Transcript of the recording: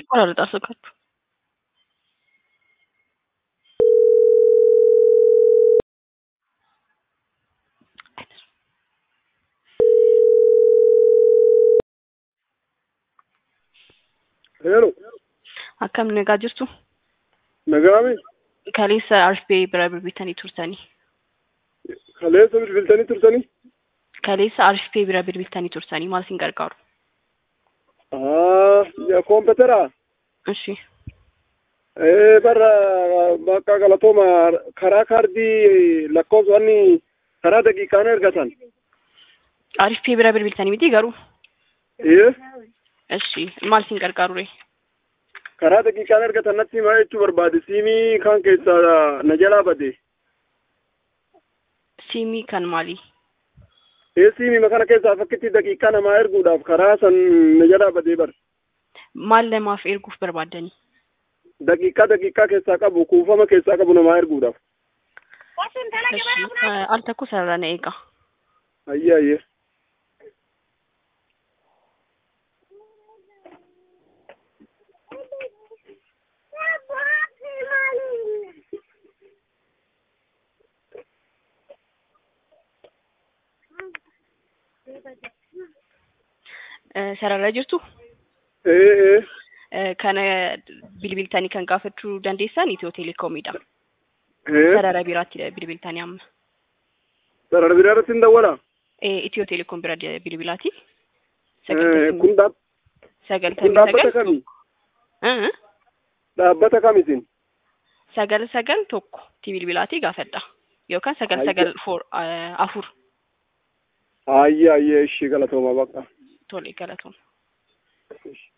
ቆራርጣ ስልካችሁ Hello, akkam nagaa jirtu nagaame kaleessa arfee bira bilbiltanii turtanii kaleessa bilbiltanii turtanii? kaleessa arfee bira bilbiltanii turtanii maal isin gargaaru Ah, ya kompeteraa? እሺ Eh, barra bakka galatooma karaa kaardii lakkoofsa wanni karaa daqiiqaan ergatan. arfee bira bilbiltanii miti garuu Eh, እሺ maal isin gargaaru re karaa daqiiqaan ergatan natti himaa jechuu barbaade siimii kan keessaa na jalaa bade. siimii kan maalii Eh, siimii kana keessaa fakkitti daqiiqaa namaa erguudhaaf karaa san na jalaa badee bar. maal namaaf erguuf barbaaddanii Daqiiqaa daqiiqaa keessaa qabu kuufama keessaa qabu namaa erguudhaaf. እሺ al takko sarara na eega Ayyee ayyee. Eh, sarara jirtu Eh, eh. Eh, kana bilbiltanii kan gaafachuu dandeessan itiyoo teleekoomiidha Eh. sarara biraatti bilbiltanii amma Sarara biraa irratti hin dawwalaa? Eh, itiyoo teleekoom bira de- bilbilaati Eh, kun dhaab- kun sagaltamii dhaabbata sagal kamii? Eh, Dhaabbata kamiitiin? sagal sagal tokko ti bilbilaati gaafadha yookaan sagal Ayya. sagal for eh, afur Ayyee ayyee ishii galatooma baqa. tole galatoom Ishi.